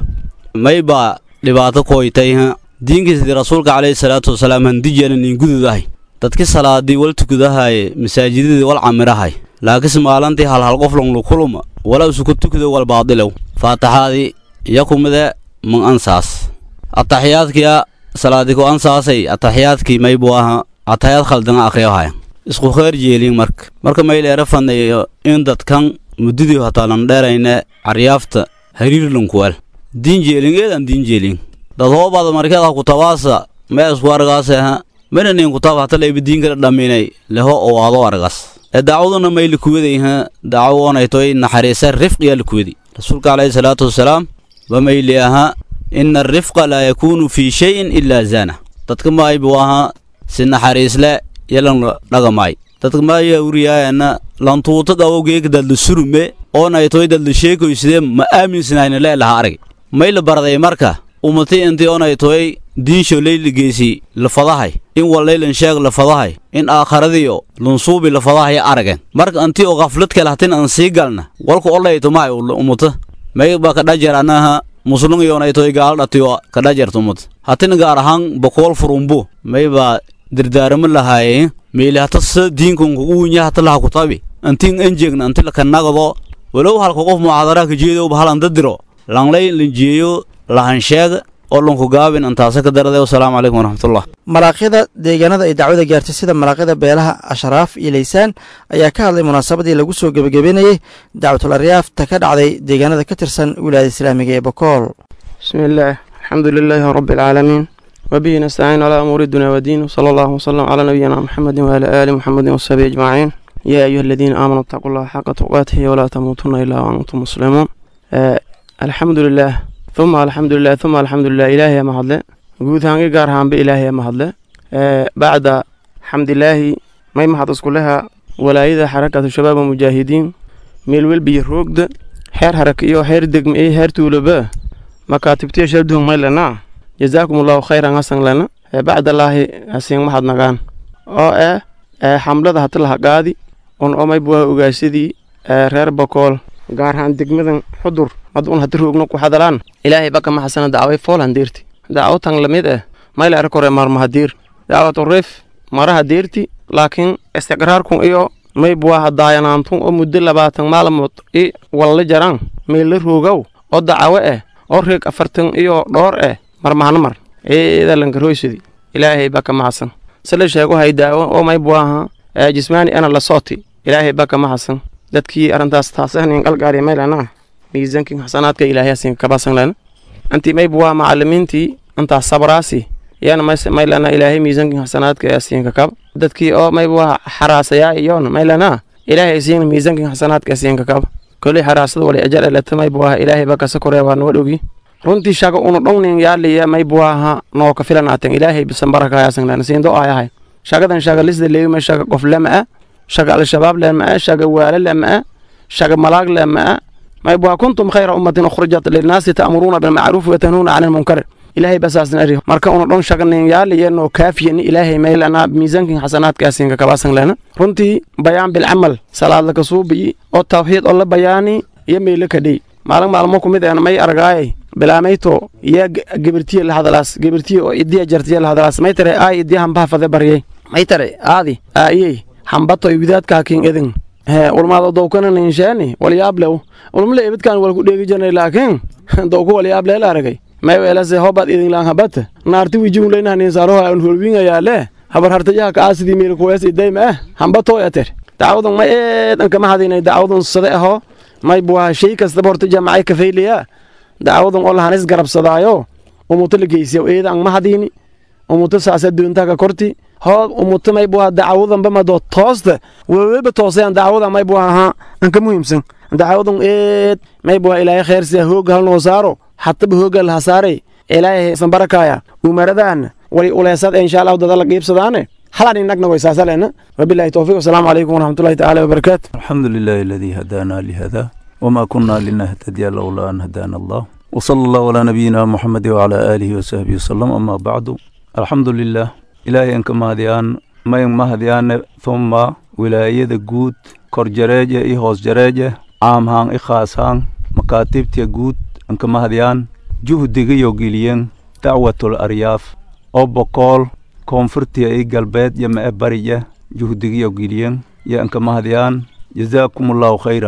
mayba dhibaato koytayha diinkiisdii rasuulka calayhi salaatu wasalaam handijeena nin gududahay dadki salaadii wal tukudahaye masaajidadii wal camirahay laakiinse maalantii halhal qof longlu kuluma wala isuku tukdo wal baadilow faataxaadii iyo kumide man ansaas ataxiyaadkiya salaadi ku ansaasay ataxiyaadkii maybu aha ataxiyaad khaldana akhriyohaya isku kheer jeelin marka marka mayleera fanayo in dadkan muddadii hataalan dheerayne caryaafta hariirlankuwal diin jeelin eedan diin jeelin dad hoobaada markeed ha kutabaasa mee isku argaase ha menanin kutaab hata layba diinkala dhaminay leho oo aado argas ee daacwaduna may likuwaday ha daawo onaytoy naxariisa rifqiya likuwadi rasuulka calayhi salaatu wasalaam ba mayli aha ina arifqa laa yakuunu fii shayin ilaa zaana dadka maaybu aha si naxariisle yalan dhagamaay dadka maaya uriyaayana lantuuta qawowgeeka dadla surume oonaytoy dadla sheekoyside ma aaminsanaayna leelaha arag may la barday marka umati intii onaytoy diinsho layligeysi lafadahay in wallaylan sheeg lafadahay in aakharadiyo lunsuubi lafadahay aragen marka antii oo qaflad kale hatin an sii galna walku olayto maay umuta may ba kadhajer anaha muslung yonaytoy gaaldhatiyo kadhajerta umata hatin gaar ahaan bokool furumbu may baa dirdaaramo lahaaye meeli hata sa diinkun kugu winya hata laha kutabi antin enjegna anti lakanagado walow halka qof mucaadaraha kajeedo bahalan dadiro langlay lanjeeyo lahansheeg oo lunku gaabin antaase ka darade wasalaamu calaykum waraxmatullah malaaqyada deegaanada ay dacwada gaartay sida malaaqyada beelaha ashraaf iyo laysaan ayaa ka hadlay munaasabadii lagu soo gebagabeynayey dacwatul aryaafta ka dhacday deegaanada ka tirsan wilaayada islaamiga ee bokool bismi illaah alxamdu lilaahi rabbi alcaalamiin wabihi nastaciin calaa umuuri dunya wadiin wsala allahu wasalam calaa nabiyina muxamedin waala aali muxamedin wasabi ajmaciin yaa ayuha aladiina aamanuu itaquu llaha xaqa tuqaatihi walaa tamuutunna ilaa waantum muslimuun alxamdu lilaah uma alxamdulilah uma alxamdulilah ilaahay ma hadle guud ahaangi gaar ahaanba ilaahay ma hadle bacda xamdilaahi may mahad iskuleha walaayada xarakatu shabaab mujaahidiin meel welbiyo roogda xeer haraka iyo xeer degma iyo xeer tuulaba makaatibtiya shabduhun may lana jazaakum allahu khayran hasan lana bacdalaahi hasiin mahad nagaan oo eh xamlada hata laha qaadi un omay buwaha ogaasadii reer bakool gaar ahaan degmadan xudur mad un hadi roogno ku hadalaan ilaahay baka maxasana dacway foolan deerti dacwo tan lamid ah mayla arkore marmahadiir dacwatu rif maraha deerti laakiin istiqraarkun iyo may buwaha daayanaantun oo muddo labaatan maalmood i walla jaraan meella roogow oo dacawo ah oo reeg afartan iyo dhoor ah marmahana mar eeda lankaroysadi ilaahay baka maxasan sala sheego hay daawo oo may buwaha jismaani ana la sooti ilaahay baka maxasan dadkii arrintaas taasahnin qalgaari maylana miisaankin xasanaadka ilaahay asin kabasan lana anti may buwa macalimiintii intaas sabraasi yana maylana ilaahay miisaankin xasanaadka asin kakab dadkii oo may buwa xaraasayaa iyoon maylana ilaahay asin miisaankin xasanaadka asin kakab koley xaraasada wali ajal elata may buwa ilaahay bakasa koree waa noo dhogi runtii shaga unu dhongnin yaaliya may buwaha noo ka filanaaten ilaahay bisan barakaayasan lana siin do ayahay shagadan shaga lisda leeyuma shaga qof lama ah shaga al-shabaab lama shaga waala lama shaga malaag lama may bua kuntum khayra ummatin ukhrijat linnaasi ta'muruuna bilmacruufi wa tanhuuna cani lmunkar ilaahay basaasna ari marka una dhon shaganin yaaliyanoo kaafiyani ilaahay maylana miisaankin xasanaadkaasinka kabaasan lena runtii bayaan bilcamal salaad laka suubiyi oo tawxiid oo la bayaani iyo meyla kadhey maalin maalmo kumid een may argaayay bilaamayto iyo gebirtiye la hadalaas gebirtiye oo idiya jartiye la hadalaas may tare aay idiya hambaha fade baryay may tare aadi aayey hambatoy widaadkaakin edin he ulmaado dowkana ninsheeni walyaablew ulmale ebidkaan walku dheegi jirnay laakiin dowku walyaableela aragay may weelase hobaad idinlaan habata naarti wijungleynaha ninsaaroha an holwingayaale habar hartayaha kaasidii miirkuwees idayma ah hambatoy ater dacwadan may eedan kama hadinay dacwadan sade aho may buwaha shay kastaba horta jaamacay kafayliya dacwadan oo lahanis garabsadaayo umuto la geysiya eedan ma hadini umuto saasa duuntaka korti hoo umuto may buwaha dacwadanba mado toosta weweba toosayan dacwadan may buwaha ha anka muhiimsan dacwadan eed may buwaha ilaahay khayrsiya hooga halnoo saaro hataba hooga laha saaray ilaahay san barakaya umaradaana wali uleesad insha allahu dada la qiibsadaane halan inagna way saasalena wabillahi towfiiq wasalaamu calaykum waraxmatullahi tacaala wabarakaatu الحمد لله الذي هدانا لهذا وما كنا لنهتدي لولا أن هدانا الله وصلى الله على نبينا محمد وعلى آله وصحبه وسلم أما بعد الحمد لله إلهي أنك مهديان ما مهديان ثم ولاية جود كور جريجة إي هوس جريجة عام هان إي خاص هان مكاتب تي جود أنك مهديان جهد يوغيليين دعوة الأرياف أو بقول koonfurtiya ii galbeed iyo mae bariya juhdigiyo gilyen yo anka mahadyaan jazaakum allahu khayran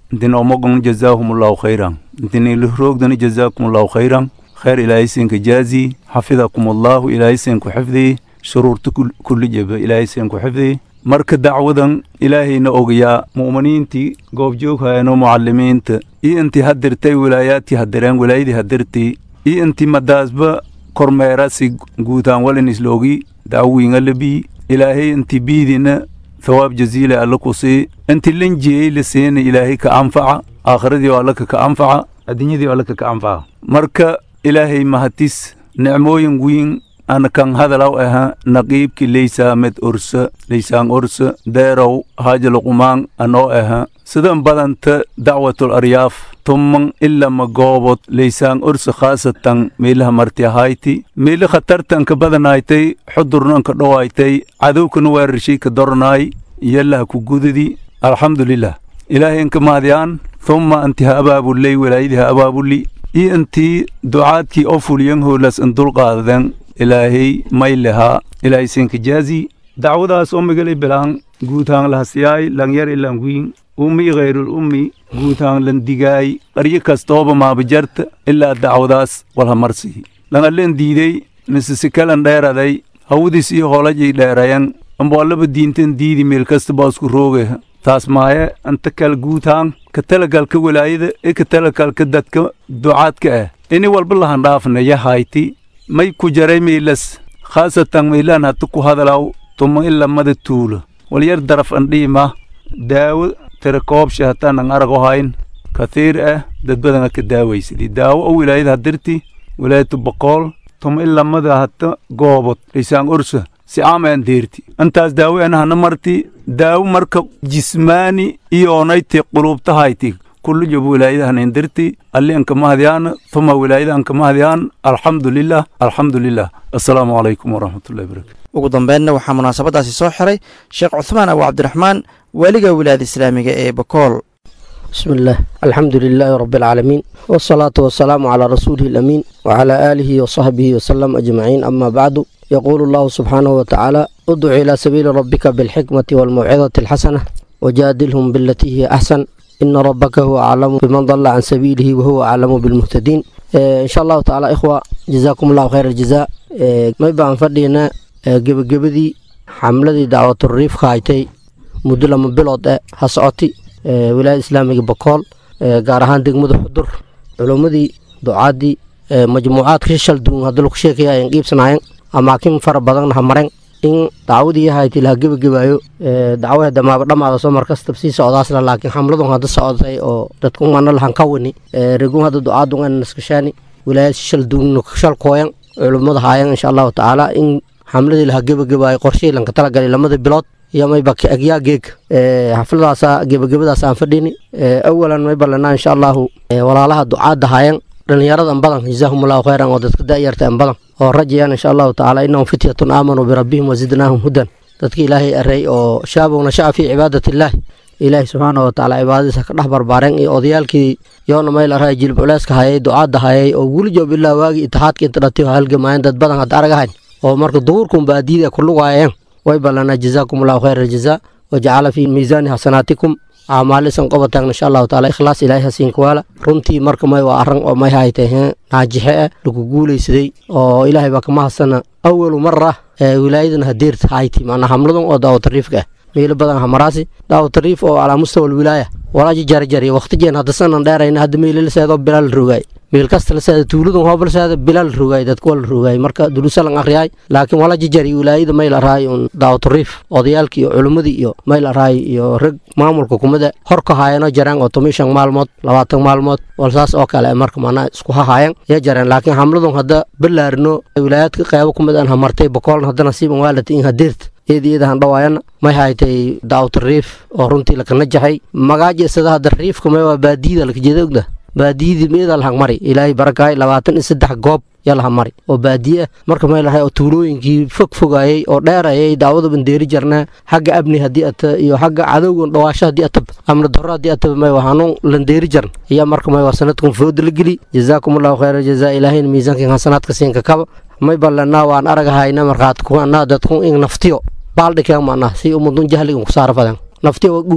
intinoomogon jazaahumullahu khayran intinilroogdani jazaakumullahu khayran khayr ilaahay siinka jaazi xafidakumullahu ilaahay siinku xifdii shuruurta kulli jeba ilaahay siinku xifdii marka dacwadan ilaahayna ogayaa mu'miniintii goobjooghayanoo mucalimiinta iyo intii hadirtay wilaayaadkii hadireen wilaayadii hadirtii iyo intii madaasba kormeerasi guutaan walin isloogi dacwiinga labii ilaahay intii biidina thawaab jaziila alla ku sii intii lanjiyey la siina ilaahay ka anfaca aakhiradii oo allaka ka anfaca adduunyadii oo allaka ka anfaca marka ilaahay mahatis nicmooyin wiin ana kan hadalaw aha naqiibki leysaamed orsa leysaan orsa deerow haajaluqumaan anoo aha sidan badanta dacwatul aryaaf tumman ilama goobod leysaan orsa khaasatan meelaha marti ahayti meeli khatartanka badanaytay xudurnanka dhowaytay cadowkana weerarshii ka dornaay yallaha ku gududi alxamdulilah ilaahay inka maadyaan thumma anti ha abaabuley walaayadii ha abaabuli iyo intii ducaadkii oo fuliyan hoolas in dulqaadaden ilaahay may lehaa ilaahay siinka jaazi dacwadaas ommigali bilaan guutaan lahasiyaay langyar ilanwiin ummi ghayrul ummi guutaan landigaay qaryo kastooba maabajarta ilaa dacwadaas walhamarsihi langallen diidey misisikalan dheeraday hawdis iyo holajay dheerayan amboallaba diintan diidi meel kasta baasku rooge taas maaye anta kal guutaan ka talagalka walaayada ee ka talagalka dadka ducaadka ah ini walba lahandhaafna yahayti may ku jaray miilas khaasatan miilaan hata ku hadalaw tuma ilamada tuulo walyar daraf andhiima daawo tira koobsha hataanan arago hayn kathiir ah dad badana ka daawaysidi daawo o wilaayada hadirti wilaayatu boqool tuma ilamada hata goobod laysaan orsa si aamaan deerti intaas daawo anahana marti daawo marka jismaani iyoonayte qulubtahayti kullu job wilaayadahan indirti alli anka mahadyaan thuma wilaayada anka mahadyaan alxamdu lilah alxamdu lilah assalaamu calaykum waraxmatullahi barakatu ugu dambeynna waxaa munaasabadaasi soo xiray sheekh cuthmaan abu cabdiraxmaan waaliga wilaayada islaamiga ee bokool بسم الله الحمد لله رب العالمين والصلاة والسلام على رسوله الأمين وعلى آله وصحبه وسلم أجمعين أما بعد يقول الله سبحانه وتعالى ادع إلى سبيل ربك بالحكمة والموعظة الحسنة وجادلهم بالتي هي أحسن إن ربك هو أعلم بمن ضل عن سبيله وهو أعلم بالمهتدين إيه إن شاء الله تعالى إخوة جزاكم الله خير الجزاء إيه ما يبقى فردينا جب جبدي حملة دعوة الريف خايتي مدلة من بلاد هسعتي wilaayada islaamiga bokool gaar ahaan degmada xudur culummadii ducaadii majmuucaadka shishal duwan hadda lagu sheekaya ayan qiibsanaayeen amaakin fara badanna ha mareen in dacwadii yahayti laha gebagabaayo dacwada damaaba dhamaada soo markasta sii socdaasla laakiin xamladun hadda socotay oo dadku mana lahan ka wani regun hadda ducaadun ana naskashaani wilaayad shishal duwan shal kooyan culummada haayeen insha allahu tacaala in xamladii laha gebagabaayo qorshihii lanka talagalay lamada bilood iyo mayba agyaa geeg xafladaasa gebagabadaas aan fadhini awalan mayba lanaa insha allahu walaalaha ducaadda haayan dhallinyaradan badan jazaahumullahu khayran oo dadka da'yarta an badan oo rajayaan insha allahu tacaala innahum fityatun aamanuu birabbihim wazidnaahum hudan dadka ilaahay array oo shaabowna shaca fii cibaadati illaahi ilaahi subxaana wa tacaala cibaadadiisa ka dhex barbaareen iyo odayaalkii yoona mayl array jilib culeyska hayay ducaadda hayay oo weli joob ilaa waagii itixaadka inta dhatiy oo halgamaayeen dad badan hadda aragahayn oo marka duhurkun baadiida ku lugaayeen way ballanaa jazaakum allahu khayra aljazaa wajacala fii miisaani xasanaatikum acmaalisan qobataan insha allahu taala ikhlaas ilaahay hasiinka waala runtii marka may waa arran oo may haytay naajixe ah lagu guulaysaday oo ilaahay baa kama hadsana awalu mara ee wilaayadan hadeerta hayti maanaa hamladan oo daawatariifka ah meelo badan hamaraasi daawatariif oo calaa mustawa alwilaaya walaaji jarjariya waqtijeen hadda sanan dheerayna hadda meelo la seedo bilaa la rogaay meel kasta la seeda tuuladan hooba la seeda bilaa la rogaay dadka waa la rogaay marka dulusalan akriyaay laakiin wala jijari wilaayada mayl araay un daawatariif odayaalkii iyo culimmadii iyo mayl araay iyo rag maamulka kumada hor ka haayano jareen oo toban shan maalmood labaatan maalmood wal saas oo kale marka manaa isku hahaayeen ya jareen laakiin hamladun hadda balaarino wilaayaadka qeybo kumid aan hamartay bokoolna hadda nasiiban waalata in hadeerta iyada iyada han dhawaayana may haytay daawta riif oo runtii lakana jaxay magaaja isada hadda riifka may waa baadiyada lakajeeda ogda baadiyadii meeda lahang mari ilaahay barakaay labaatan iyo saddex goob yaa laha mari oo baadiye ah marka may lahay oo tuulooyinkii fog fogaayay oo dheerayay daawada bandeeri jarnaa xagga abni haddii ata iyo xagga cadowgan dhawaasho haddii ataba amni darro haddii ataba may waa hanuun landeeri jarn iyo marka may waa sanadkun fooda la geli jazaakum allahu khayra jazaa ilaahayna miisaankan hasanaadka siinka kaba may ballanaa waan aragahayna markaad kuanaa dadku in naftiyo baaldhikeen maanaa si umadun jahligan ku saara fadan naftiyo waa guuran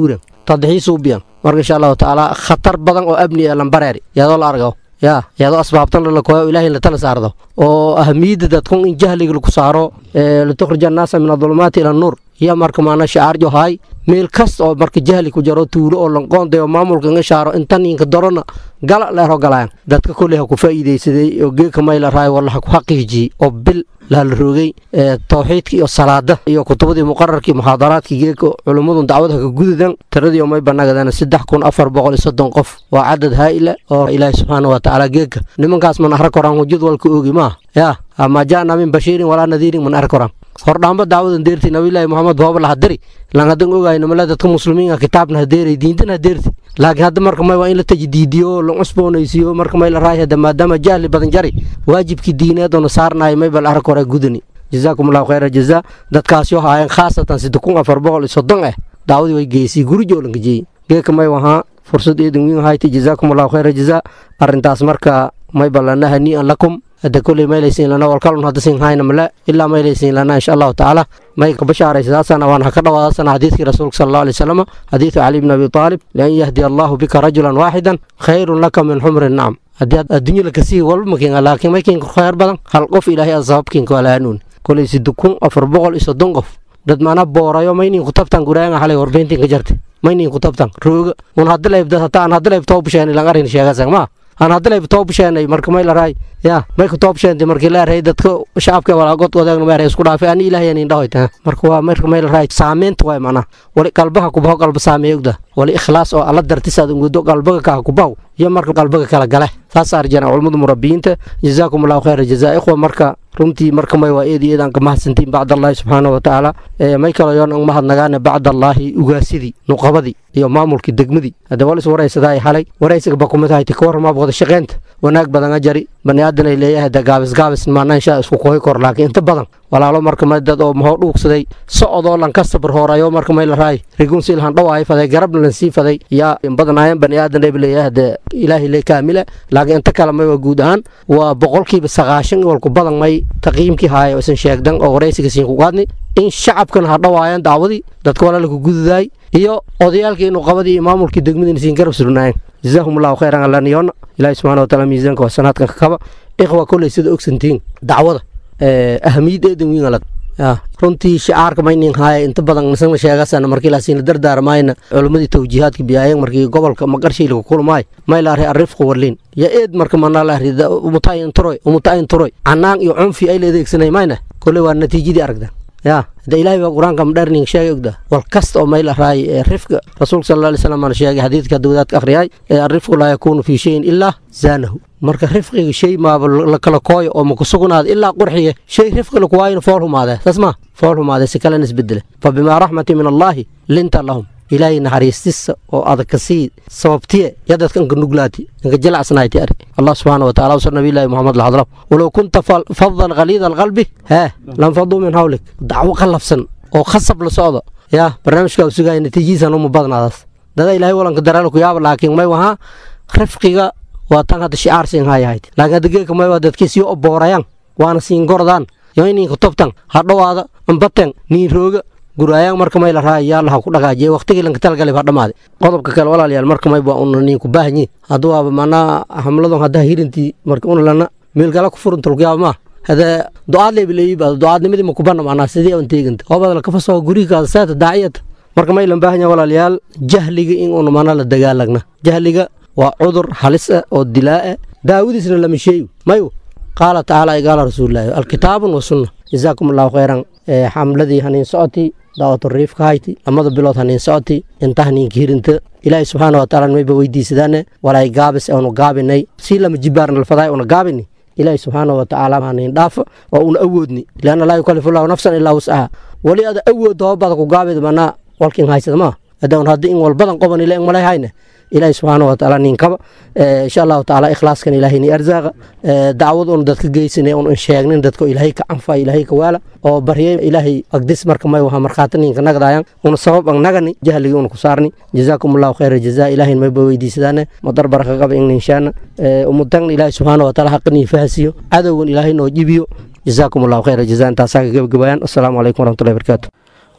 tadxiis u biyan marka insha allahu tacaala khatar badan oo abni ee lambareeri iyadoo la argo yaa iyadoo asbaabtan lalakoyo ilaahay la tala saardo oo ahamiyadda dadkun in jahliga laku saaro litukhrija annaasa min adulumaati ila nuur iyo marka maana shacaarjo haay meel kasta oo marka jahli ku jaro tuulo oo lanqoonday oo maamulka inga shaaro intan inka dorona gala leero galayaan dadka kolley ha ku faa'iidaysaday oo geeka mayla raay walla ha ku xaqiijiyey oo bil laa la roogay tawxiidka iyo salaada iyo kutubadii muqararkii muxaadaraadkii geeka culummadu dacwad haka gudadan tiradii may banagadaan saddex kun afar boqol iyo soddon qof waa cadad haa'ila oo ilaahi subxaana wa tacaala geeka nimankaas man arag koraan hujad walka oogi maaha yaa ama ja'na min bashiirin walaa nadiirin man arag koraan hordhaamba dacwadan deerti nabilaahi moxamed booba la hadiri lan hadan ogayno male dadka muslimiinka kitaabna hadeeray diintan hadeerti laakiin hadda marka may waa in la tajdiidiyo la cusboonaysiiyo marka may la raay hada maadaama jahli badan jari waajibkii diineed oo na saarnaay may bal arag hore gudani jazaakum allahu khayra jazaa dadkaasi oo haayeen khaasatan sidde kun afar boqol iyo soddon ah dacwadii way geysay gurijo oo lanka jeeyey geeka may wahaa fursad eedan wiin hayta jazaakum allahu khayra jazaa arrintaas marka may balana hanii'an lakum hadda koley maylaysiin lana walkalun hadda sin hayna male ilaa maylaysiin lana insha allahu tacaala may ka bashaaraysadaasan waan ha ka dhawaadasana xadiidkii rasuulka sala allahu alay wasalam xadiidu cali bni abi taalib lian yahdiya allahu bika rajulan waaxidan khayrun laka min xumri nacam haddii aad adduunya lakasii walba makiinga laakiin may kiinka khayr badan hal qof ilaahay aad sababkiinka walaanuun koley sidde kun afar boqol iyo soddon qof dad mana boorayo maynin ku tabtan guraanga xalay warbeyntinka jarte maynin ku tabtan rooga un hadalaybdad hataa aan hadalayb toobasheen ilan arin sheegasan maa aan haddalayb toobasheenay marka may la raay ya may ku toobasheentay markii la raay dadka shacabka walaagod wadaagna ma isku dhaafay ani ilaahay anin dhahoyta marka waa marka may la raay saameynta waay macnaha wali qalbaha kubaho qalba saameeya ogda wali ikhlaas oo alla dartisaad ungudo qalbaga kaa kubaho iyo marka qalbaga kala gale taas arjana culimmada murabbiyiinta jazaakum allahu khayra jazaa ikhwa marka runtii marka may waa eedi eedaan ka mahadsantiin bacd allaahi subxaana wa tacaala may kalo yoon ang mahadnagaane bacd allaahi ugaasidii nuqabadii iyo maamulkii degmadii hadda wal is waraysadaa xalay waraysiga bakumid hayta ka warramaab wada shaqeynta wanaag badan a jari bani aadan ay leeyahay da gaabis gaabis maana inshaa isku kohi kor laakiin inta badan walaalo marka may dad oo mahoo dhuugsaday socodoo lan ka sabar hoorayo marka may la raay rigun si ilhan dhawaay faday garabna lan sii faday yaa in badan ayan bani aadan ay leeyahay de ilaahi le kaamila laakiin inta kale may waa guud ahaan waa boqolkiiba sagaashan walku badan may taqiimkii haaya isan sheegdan oo waraysiga siin ku qaadni in shacabkan ha dhawaayaan dacwadii dadka walaalku gududaay iyo odayaalkii inuu qabadii iyo maamulkii degmadiina siin garab surnaayeen jazaahum allahu khayran alaniyoona ilaahi subxana wataala miisaanka waa sanaadkan ka kaba ikhwa kolley sida ogsantiin dacwada ahamiyad eedan wiin alad runtii shicaarka maynin haaya inta badan nisana sheegasana markii laasiina dardaarmayna culimmadii tawjiihaadka biyaayeen markii gobolka maqarshii lagu kulmaay may laari arrifqu warliin ya eed marka manaa laari umutayin turoy umutayin turoy canaan iyo cunfi ay la adeegsanay mayna kolley waa natiijadii aragda ya hada ilaahay baa qur-aanka madherning sheegay ogda wal kasta oo mayl raay ee rifka rasuulka sala alla alay slam aan sheegay xadiidka hadda wadaadka akhriyay ee arrifqu laa yakuunu fii shayin ilaa zaanahu marka rifqiga shay maaba la kala kooyo oo maku sugnaada ilaa qurxiya shay rifqi laku waayina fool humaadee saas ma fool humaadee si kalena isbedele fa bimaa raxmati min allaahi linta lahum ilaahay naxariistisa oo adag ka sii sababtiye ya dadka inka nuglaati inka jilacsanaayti ari allah subxaana wa tacala wasar nabiyllaahi moxamed laxadlam walow kunta fadan khaliida alqalbi hee lanfaduu min hawlik dacwo qallafsan oo khasab la socdo yaa barnaamijkaa u sugaya natiijihiisan uma badnaadaas dada ilaahay walanka dareela ku yaaba laakiin may wahaa rifqiga waa tan hadda shicaar siin hayahayd laakiin hadda geeka may waa dadkii sii oboorayaan waana siin gordaan yo ininka tobtan hadhowaada ambaten niin rooga guraayaan marka may la raaya yaa laha ku dhagaajiye waqtigii lanka talgalay baa dhamaaday qodobka kale walaalayaal marka may baa una niin ku baahanyiin hadduu waaba manaa hamladon haddaa hirintii marka una lana meelgala ku furunta lagu yaaba maa hada ducaad leebileeyiba ducaadnimadii ma kubana macnaa sidii aan teeganta hoobada la kafasoo gurigaada saata daaciyata marka may lan baahan yahay walaalayaal jahliga in una mana la dagaalagna jahliga waa cudur halis ah oo dilaa ah daawadiisna lama sheeyo mayu qaala tacaala ay qaala rasuulilaahi alkitaabun wa sunna jazaakum allahu khayran xamladii haniin socoti daawatu riifka hayti lamada bilood haniin socoti inta haniinka hirinta ilaahi subxaana wa taala mayba weydiisadaane walay gaabis aanu gaabinay si lama jibaarna lafadaay una gaabini ilaahi subxaana wa tacaala haniin dhaafa oo una awoodni lianna laa yukallifu llahu nafsan ilaa wuscaha wali ada awood hoobada ku gaabid manaa walkin haysada maa haddaan haddi in walbadan qoban ila malay hayne ilaahi subxaana wa tacaala ninkaba insha allahu tacaala ikhlaaskan ilaahay ni arzaaqa dacwad un dadka geysane un sheegnin dadka ilaahay ka canfa ilaahay ka waala oo barye ilaahay agdis marka may waha markhaati ninka nagdaayan una sabab ang nagani jahligii una ku saarni jazaakum allahu khayra jazaa ilaahin mayba weydiisadaane madar baraka qaba in ninshaana umutagna ilaahi subxaana wa taala haqanii fahasiyo cadowgan ilaahay noo jibiyo jazaakum allahu khayra jazaa intaasaa ka gebagabayaan assalaamu calaykum waraxmatullahi barakaatu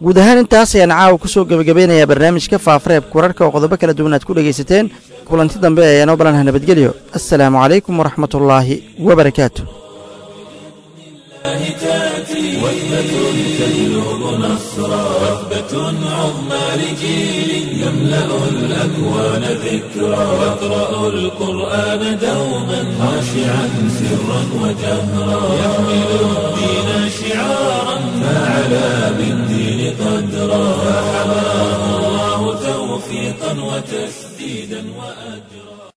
guud ahaan intaas ayaan caawa ku soo gebagabeynayaa barnaamijka faafareebka wararka oo qodobo kala duwan aad ku dhegaysateen kulanti dambe ee noo balanha nabadgelyo assalaamu calaykum waraxmatullaahi wabarakaatu تأتي وثبة تجلب نصرا وثبة عظمى لجيل يملأ الأكوان ذكرا يقرأ القرآن دوما خاشعا سرا وجهرا يحمل الدين شعارا فعلى بالدين قدرا فحماه الله توفيقا وتسديدا وأجرا